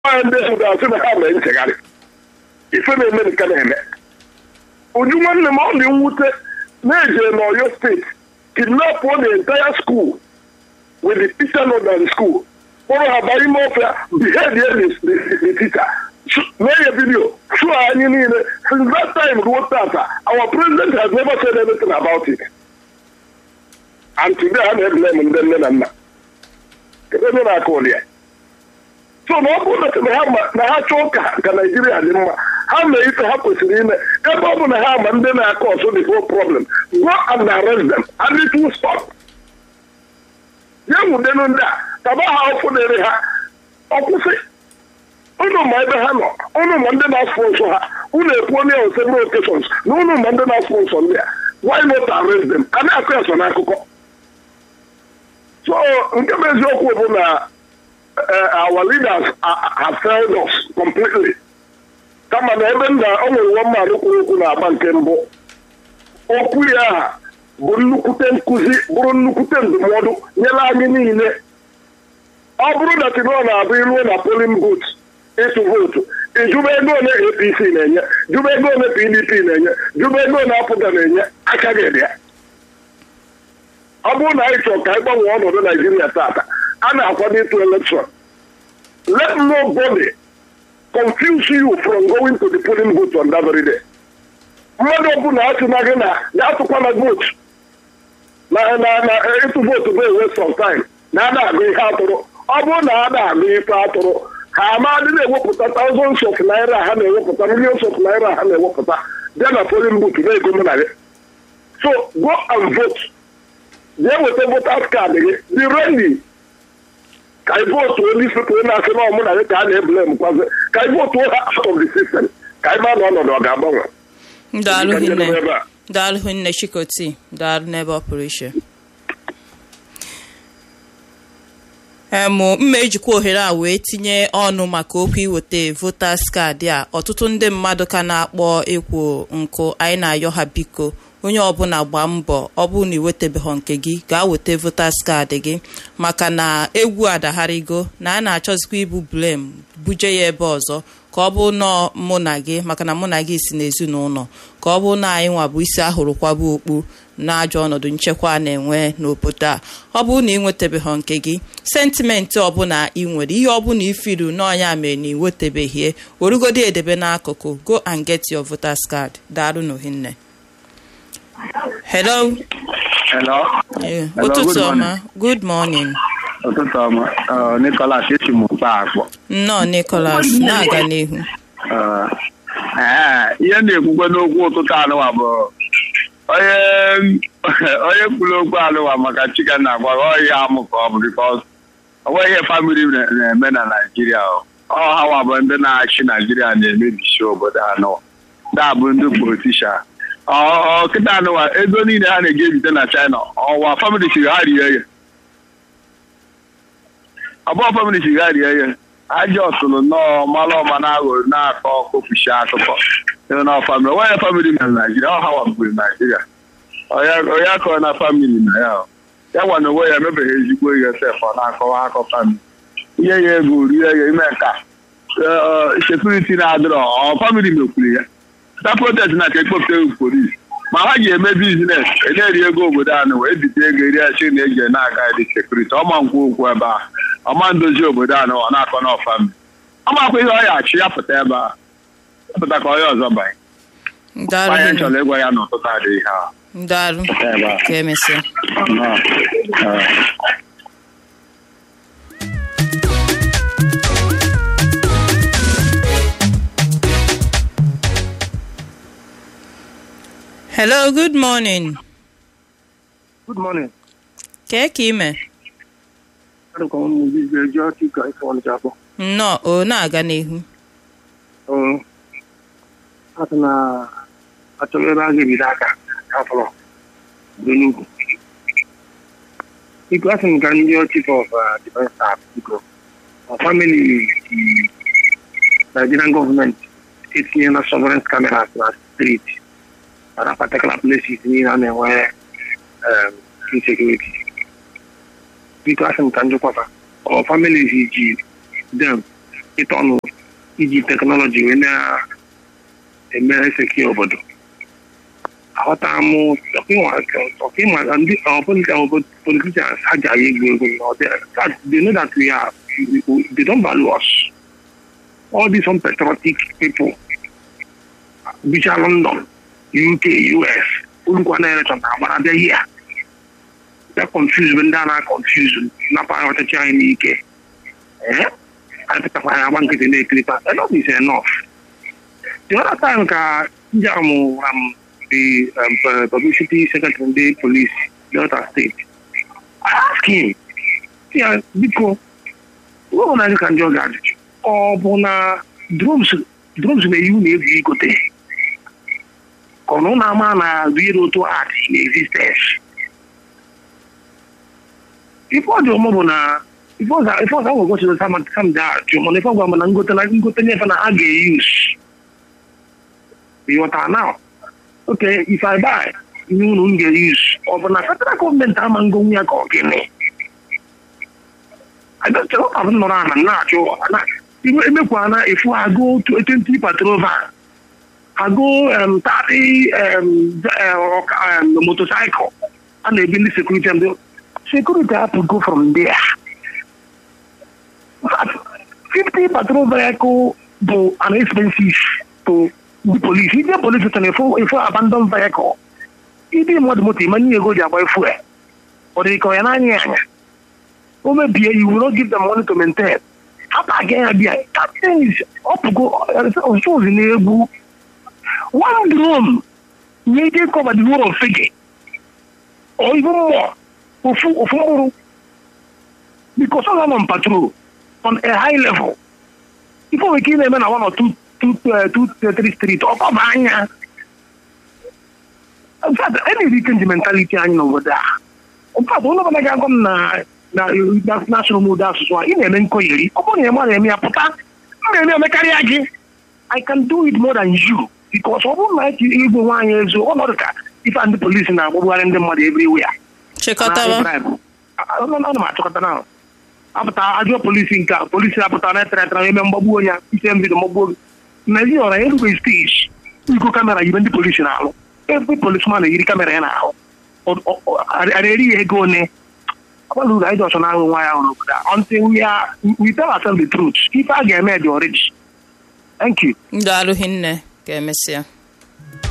nwaanyị ndị ahụ ga-asị na ha mee nchegharị ife na-eme nke na-eme uju nwanne m ọ dị mwute na-eje n'Oyo steeti kidnap the entire school with the teacher not in school kpọrọ ha baa ime ọfịa behead the teacher mee ya vidio chụọ anyị niile since that time ruo tata our president has never said anything about it and today ha na-eblem ndị nne na nna ebe ebe na-aka ụlị ya so na ọ bụrụ na ha chọọ ka ka naijiria dị mma ha mee ife ha kwesịrị ime ebe ọ bụ na ha ma ndị na-akọ ọsọ the whole problem go and arrest them and it will stop ya nwudenu ndị a taba ha ọfụ dịrị ha ọkwụsị unu ma ebe ha nọ unu ma ndị na-afụ nsọ ha unu ekwu onye on several occasions na unu ma ndị na-afụ nsọ ndị a why not arrest them a na-akụ ya so n'akụkọ so nke bụ eziokwu bụ na our leaders have failed us completely kama na ebe nna o nwere nwa mmadụ kwuru okwu na-agba nke mbụ okwu ya aha bụ nnukwute nkụzi bụrụ nnukwute ndụmọdụ nyere anyị niile ọ bụrụ na tinọ na-abụ iruo na polin booth ịtụ vootu ịjụba ego ole apc na-enye jụba ego ole pdp na-enye jụba ego ole apụga na-enye aka gị dị ya ọ bụrụ na anyị chọrọ ka anyị gbanwee ọnọdụ naijiria tata a na-akwado ịtụ elekshọn let nobody confuse you from going to the polling booth on that very day. mmadụ ọbụla asị na gị na ya atụkwana vootu na na ịtụ vootu bụ ewe sometime na ada agụ ihe atụrụ ọ bụrụ na ada agụ ife atụrụ ha amadị na-ewepụta thousands of naira ha na-ewepụta millions of naira ha na-ewepụta bịa na polling booth na-ego mụ na gị so go and vote jee weta voters card gị dị ready ka ị votu onye isi onye na-asị na ọmụ na gị ka a na-ebule m kwazi ka ị votu ha out of the system ka ị maa na ọnọdụ ọ ga-agbanwe daalụ hinne daalụ hinne chikoti daalụ n'ebe ọ pụrụ iche emụ mma ejikwa ohere a wee tinye ọnụ maka okwu iweta voters kaadị a ọtụtụ ndị mmadụ ka na-akpọ ekwo nkụ anyị na-ayọ ha biko onye ọbụla gbaa mbọ ọ bụrụ na iwetabeghị nke gị gaa weta voters kaadị gị maka na egwu adagharịgo na a na-achọzikwa ibu blem buje ya ebe ọzọ ka ọ bụ nọọ mụ na gị maka na mụ na gị si n'ezinụlọ ka ọ bụ na anyị nwa bụ isi ahụrụ kwaba okpu n'ajọ ọnọdụ nchekwa a na-enwe n'obodo a ọ bụrụ na ị nwetabeghị nke gị sentimenti ọbụla ị nwere ihe ọbụla ifiru n'ọnya mere na iwetabeghie werugodi edebe n'akụkụ go and get your voters card daalụ n'ohinne hello Hello. Eh, Hello, ụtụtụ good ọma good morning Ụtụtụ ọma. Uh, Nicholas esi m mkpa akpọ. nnọọ nicholas na-aga n'ihu Uh, ee, ihe na-ekwukwe n'okwu ụtụtụ anụwa bụ onye onye kwuru okwu anụwa maka chika na-agwa gị ọ ihe amụ ka ọ bụ bikọs onwe ihe famili na- na-eme na naijiria ọ Ọ hawa bụ ndị na-achị naijiria na-emebisi obodo anụwa da bụ ndị politishan kịta anụwa ego niile ha na-eji ebite na china ọwa famili siri ha rie ya abụọ famili siri ha rie ya ajọ ọtụrụ nnọọ malụ ọma na-aghọrọ na-akọ kopushi akụkọ ịhụ na famili onye famili na naijiria ọ hawa gburu naijiria onye akọ na famili na ya ọ. ya gwa na onwe ya emebeghị ezigbo ihe sef ọ na-akọwa akọ famili ihe ya ego rie ya ime nka sekuriti na-adịrọ ọ famili mekwuru ya ta protest na ka ekpopụta polisi ma ha ji eme bizines na-eri ego obodo anụ wee bite ego eri achi na eji na-aga dị sekuriti ọma nkwu okwu ebe a ọma ndozi obodo anụ ọ na-akọ n'ọfami ọmakwa ihe ọ ya achị ya pụta ebe a pụta ka onye ọzọ banye daalụ onye hinne. chọrọ ịgwa ya n'ụtụtụ adịghị ha daalụ ebe a ka emesịa Nnọọ. Ee. hello good morning Good morning. kee ka ime Adụkọ m Mugbe Ejo Chika Ife Ọnịcha akpọ. nnọọ o na-aga n'ihu Um, Asị na achọrọ ebe a ga-ebido aka afọrọ dị n'ugwu. Biko asị m ka ndị chief of uh, defense staff biko ọ family the Nigerian government etinye na surveillance cameras na street na particular places niile a na-enwe um, insecurity. Biko asị m ka njikwafa ọ families ji dem ịta ọnụ iji teknọlọji wee na-eme eseki obodo aghọta m ọkịma ndị politicians ha ji anyị egwu egwu na ọ dị- they know that we are they don't value us all these unpatriotic people bicha London UK US olukwa na election na agbara bịa ihe a bịa confuse bụ ndị a na-confuse napụ anyị ọchịchị anyị n'ike ee anyị pụtakwa anyị agba nkịtị na-ekirịta enough is enough the other time ka njam gwara m the um, pu- publicity secretary ndị police delta state I ask him sị ya biko ụlọ na ka ndị ọ ga-ajụjụ ọ bụ na drones drones na-eyi unu egwu igote ka ọ na ụlọ ama na real auto art in existence ife ọ dị ọmụ bụ na ife ọzọ ife ọzọ agwagwa chịrị sam sam da ajụ mana ife ọgwa mana ngote na ngote nyefe na a ga-eyus ịghọta now okay if I buy ihe unu m ga-eyus ọ bụ na federal gọọmenti ama ngonwu ya ka ọ gịnị adọchọrọ m nọrọ ana na-achụ na emekwa na efu agụ 20 patrol van agụ um, 30 um, um, motorcycle a na-ebi ndị sekuriti ndị security have to go from there. 50 patrol vehicle bụ an expensive to the police. If the police is a full, if abandoned vehicle, ịdị mmadụ moto ịma nye ego ji agba efu ya ọ dị ka ọ ya n'anya anya o mebie you will not give them money to maintain hapụ aga ya bịa captain is ọpụgo ọsụzi na-egbu one drone nye ike cover the whole of fege or even more ofu ofu mkpụrụ because ọ nọ on patrol on a high level ife onwe ike ị na-eme na one or two two uh, two uh, three street ọ kọba anya in fact any change mentality anyị n'obodo a in fact ụlọ ọbụla ga-agwa m na na na-asụrụ m ụdị asụsụ a ị na-eme nkoyeri ọ bụrụ na ị mara eme ya pụta m na-eme emekarịa gị I can do it more than you because ọ bụrụ na eji igwe nwaanyị ezu ọnọdụ ka ife a ndị polisi na-agbagbughari ndị mmadụ everywhere chịkọtawa ana m achọkọta na apụta ajụọ polisi nke a polisi apụta na etere etere eme mgbagbu onye ise mbido mgbagbuo gị naijiria ọra erubeghị steji iko kamera yibe ndị polisi na-alụ ebe polisman eyiri kamera ya na-ahụ arịrị ya ego one ọgbala uru anyị ji ọchọ na-ahụ nwa ya hụrụ obodo a until we are we tell ourselves the truth ife a ga-eme dị ọrịji thank you ndụ alụghị nne ka emesịa